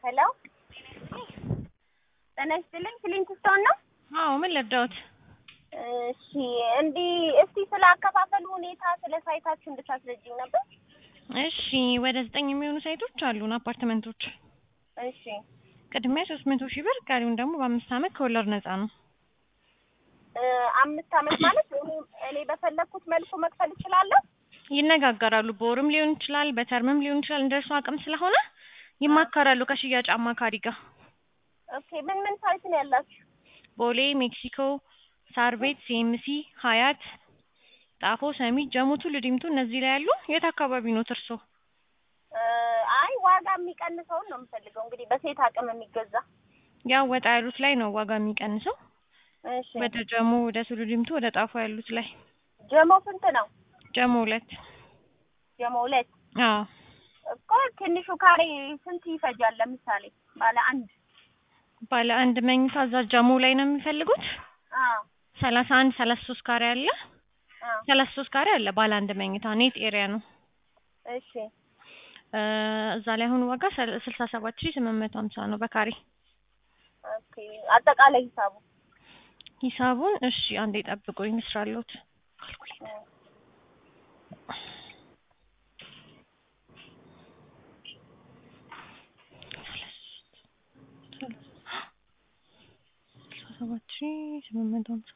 ሄሎ ጤና ይስጥልኝ ክሊንት ስቶን ነው? አዎ ምን ልርዳዎት? እሺ እንዲህ እስቲ ስለ አከፋፈሉ ሁኔታ ስለ ሳይታችሁ እንድታስረጅኝ ነበር። እሺ ወደ ዘጠኝ የሚሆኑ ሳይቶች አሉን አፓርትመንቶች። እሺ ቅድሚያ ሶስት መቶ ሺህ ብር ቀሪውን ደግሞ በአምስት ዓመት ከወለድ ነፃ ነው። እ አምስት ዓመት ማለት እኔ እኔ በፈለግኩት መልኩ መክፈል እችላለሁ? ይነጋገራሉ። በወርም ሊሆን ይችላል፣ በተርምም ሊሆን ይችላል። እንደ እርሱ አቅም ስለሆነ ይማከራሉ ከሽያጭ አማካሪ ጋር። ኦኬ ምን ምን ሳይት ነው ያላችሁ? ቦሌ፣ ሜክሲኮ፣ ሳር ቤት፣ ሲኤምሲ፣ ሀያት፣ ጣፎ፣ ሰሚት፣ ጀሞ፣ ቱሉ ዲምቱ እነዚህ ላይ ያሉ። የት አካባቢ ነው እርሶ? እ አይ ዋጋ የሚቀንሰውን ነው የምፈልገው እንግዲህ በሴት አቅም የሚገዛ ያው ወጣ ያሉት ላይ ነው ዋጋ የሚቀንሰው። እሺ ወደ ጀሞ፣ ወደ ቱሉ ዲምቱ፣ ወደ ጣፎ ያሉት ላይ ጀሞ ስንት ነው? ጀሞ ሁለት ጀሞ ሁለት አዎ እኮ ትንሹ ካሬ ስንት ይፈጃል? ለምሳሌ ባለ አንድ ባለ አንድ መኝታ እዛ ጀሞ ላይ ነው የሚፈልጉት። አዎ ሰላሳ አንድ ሰላሳ ሶስት ካሬ አለ። አዎ ሰላሳ ሶስት ካሬ አለ ባለ አንድ መኝታ ኔት ኤሪያ ነው። እሺ እ እዛ ላይ አሁን ዋጋ ሰል- ስልሳ ሰባት ሺህ ስምንት መቶ ሀምሳ ነው በካሬ ኦኬ አጠቃላይ ሂሳቡ ሂሳቡን። እሺ አንዴ ጠብቁኝ ልስራለሁት። ስልሳ ሰባት ሺህ ስምንት መቶ ሀምሳ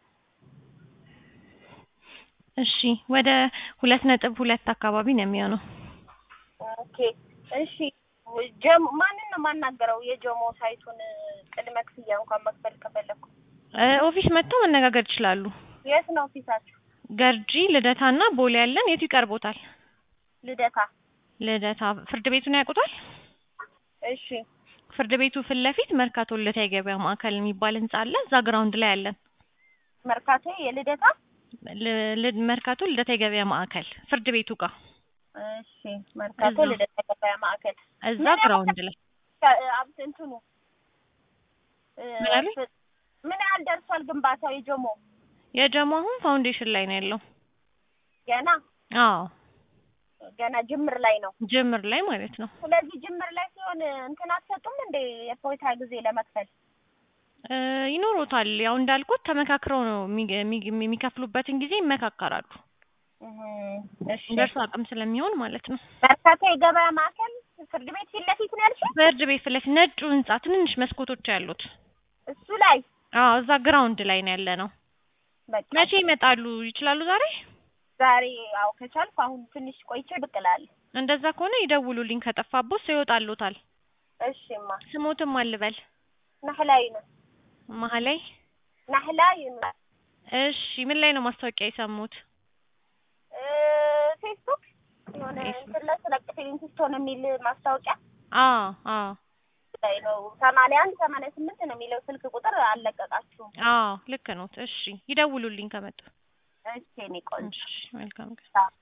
እሺ ወደ ሁለት ነጥብ ሁለት አካባቢ ነው የሚሆነው። ኦኬ እሺ ጀሞ ማንን ነው የማናገረው? የጀሞ ሳይቱን ቅድመ ክፍያ እንኳን መክፈል ከፈለኩ እ ኦፊስ መጥተው መነጋገር ይችላሉ። የት ነው ኦፊሳችሁ? ገርጂ ልደታና ቦሌ ያለን። የቱ ይቀርቦታል? ልደታ። ልደታ ፍርድ ቤቱን ያውቁታል? እሺ ፍርድ ቤቱ ፊት ለፊት መርካቶ ልደታ የገበያ ማዕከል የሚባል ህንጻ አለ። እዛ ግራውንድ ላይ አለን። መርካቶ የልደታ ል- ል- መርካቶ ልደታ የገበያ ማዕከል ፍርድ ቤቱ ጋር እሺ መርካቶ እዛ። ልደታ ገበያ ማዕከል እዛ ምን ግራውንድ ላይ እ አብት እንትኑ እ ምን አሉኝ? ምን ያህል ደርሷል ግንባታው የጀሞ? የጀሞ አሁን ፋውንዴሽን ላይ ነው ያለው። ገና አዎ ገና ጅምር ላይ ነው። ጅምር ላይ ማለት ነው። ስለዚህ ጅምር ላይ ሲሆን እንትን አትሰጡም እንደ የፎይታ ጊዜ ለመክፈል? እ ይኖሩታል። ያው እንዳልኩት ተመካክረው ነው የሚ- የሚ- የሚከፍሉበትን ጊዜ ይመካከራሉ። እህ እሺ እንደርሱ አቅም ስለሚሆን ማለት ነው። መርካቶ የገበያ ማዕከል ፍርድ ቤት ፊት ለፊት ነው ያልሽኝ? ፍርድ ቤት ፊት ለፊት ነጩ ህንጻ ትንንሽ መስኮቶች ያሉት እሱ ላይ አዎ እዛ ግራውንድ ላይ ነው ያለ ነው። በቃ መቼ ይመጣሉ? ይችላሉ ዛሬ? ዛሬ አዎ ከቻልኩ አሁን ትንሽ ቆይቼ ብቅ እላለሁ። እንደዛ ከሆነ ይደውሉልኝ። ከጠፋቦት ሰው ይወጣሉታል። እሺማ ስሞትም አልበል ናህላይ ነው መሀላይ። ናህላይ ነው እሺ ምን ላይ ነው ማስታወቂያ የሰሙት? እ ፌስቡክ የሆነ ፌስቡክ። እንትን ላይ ስለቅፌን ስቶን የሚል ማስታወቂያ አዎ አዎ ላይ ነው። ሰማንያ አንድ ሰማንያ ስምንት ነው የሚለው ስልክ ቁጥር አልለቀቃችሁም። አዎ ልክ ነው። እሺ ይደውሉልኝ ከመጡ። እሺ እኔ ቆንጆ እሺ መልካም ቀን። አዎ